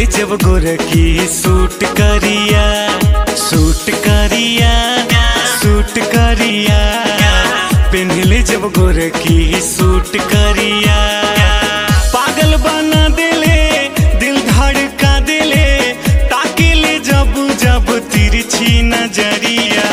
जब गोरखी सूट करिया सूट करिया सूट करिया पेन्हले जब गोरखी सूट करिया पागल बना देले दिल धड़का देले ताकिले जब जब तिरछी नजरिया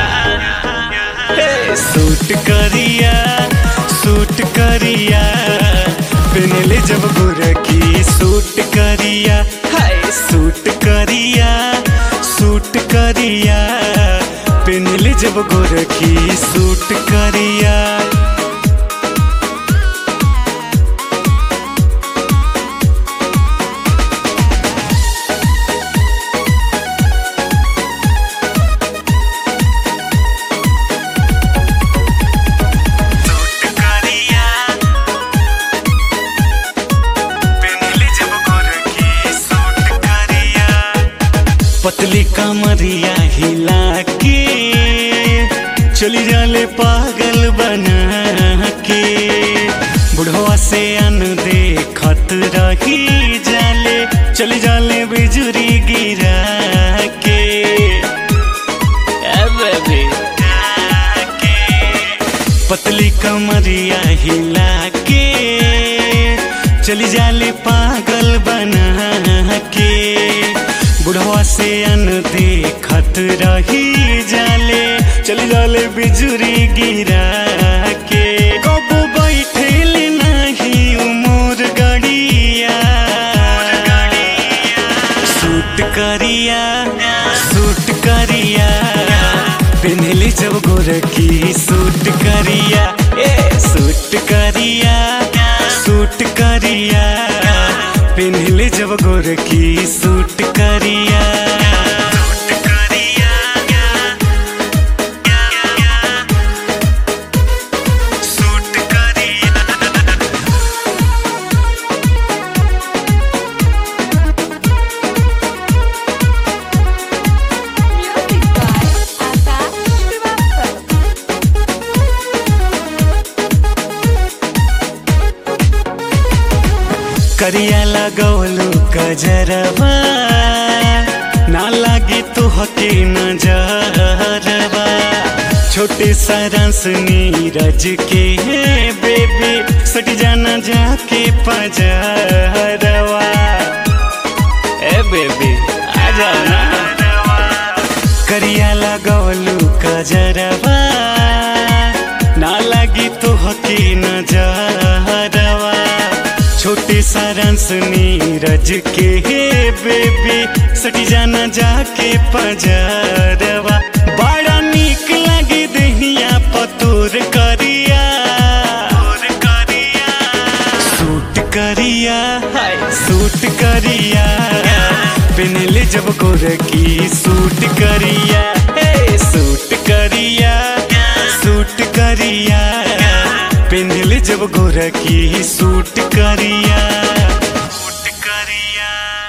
हे, सूट करिया सूट करिया पेनले जब गोरखी सूट करिया हाय सूट करिया सूट करिया पेनले जब गोरखी सूट करिया सूट करिया पेनले जब गोरखी सूट करिया पतली कमरिया हिला के चली जाले पागल बना के बुढ़वा से अन देखत रही जाले चली जाले बिजुरी गिरा के ए बेबी पतली कमरिया हिला के चली जाले पागल बना के बुढ़वा से अन देखत रही जाले चली जाले बिजुरी गिरा के कबू बैठेल नहीं उमर गड़िया सूट करिया सूट करिया पेन्हले जब गोरखी सूट करिया ए सूट करिया सूट करिया पेन्हले जब गोरखी सूट करिया सूट करिया सूट करिया Music by Akash Srivastava. करिया लगौलू कजरवा ना लागे तो हके नजरवा छोटे सारंस नीरज के बेबी सट जाना जाके पजरवा ए बेबी आ जाओ ना करिया लगौलू कजरवा ना लगी तो हकी नजरवा छोटे सारंस नीरज के बेबी सटी जाना जाके पजरवा बड़ा निक लगी दहिया पतोर करिया सूट करिया हाय सूट करिया पेनले जब गोरखी सूट करिया हे सूट करिया सूट करिया पेनले जब गोरखी सूट करिया सूट करिया